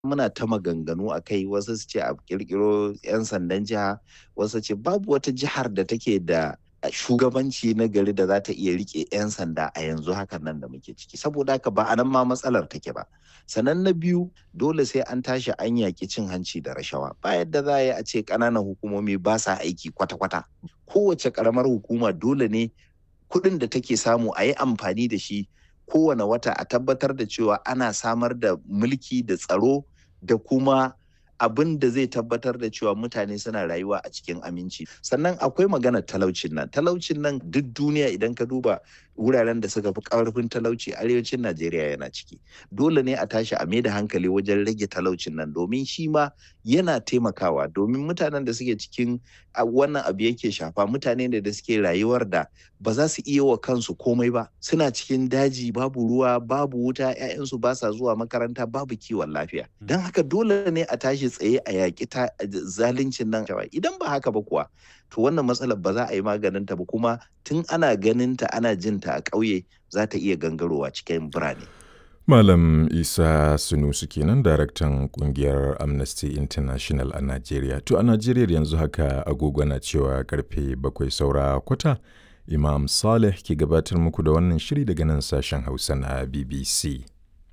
muna ta maganganu a kai wasu su ce a kirkiro 'yan sandan jiha wasu ce babu wata jihar da take da shugabanci na gari da za ta iya rike 'yan sanda a yanzu hakan nan da muke ciki saboda haka ba a nan ma matsalar take ba sannan na biyu dole sai an tashi an yaƙi cin hanci da rashawa ba yadda za a yi a ce ƙananan hukumomi ba sa aiki kwata-kwata kowace ƙaramar hukuma dole ne kuɗin da take samu a yi amfani da shi kowane wata a tabbatar da cewa ana samar da mulki da tsaro da kuma abin da zai tabbatar da cewa mutane suna rayuwa a cikin aminci sannan akwai maganar talaucin nan talaucin nan duk duniya idan ka duba wuraren da suka fi karfin talauci arewacin najeriya yana ciki dole ne a tashi a da hankali wajen rage talaucin nan domin shi ma yana taimakawa domin mutanen da suke cikin wannan abu yake shafa mutane ne da suke rayuwar da ba za su iya wa kansu komai ba suna cikin daji babu ruwa babu wuta 'ya'yansu ba sa zuwa makaranta babu kiwon lafiya don haka dole ne a tashi tsaye a yaƙi zaluncin nan idan ba haka ba kuwa to wannan matsalar ba za a yi maganin ta ba kuma tun ana ganin ta ana jin ta a ƙauye za ta iya gangarowa cikin birane Malam Isa Sunusu kenan daraktan kungiyar Amnesty International a Najeriya. To a Najeriya yanzu haka agogo na cewa karfe bakwai saura kwata Imam Saleh ke gabatar muku da wannan shiri daga nan sashen Hausa na BBC.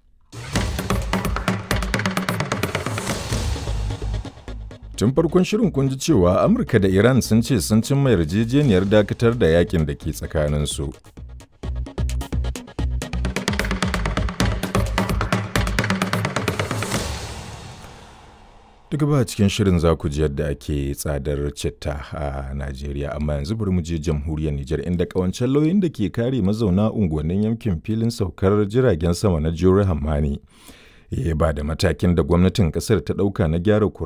Tun farkon shirin kun ji cewa Amurka da Iran sun ce sun cimma yarjejeniyar dakatar da yakin da ke tsakaninsu. Duk ba cikin shirin za ku ji yadda ake tsadar citta a Najeriya amma yanzu bari mu je jamhuriyar Nijar inda kawancen lauyin da ke kare mazauna unguwannin yankin filin saukar jiragen sama na Jure Hammani ya ba da matakin da gwamnatin kasar ta ɗauka na gyara kura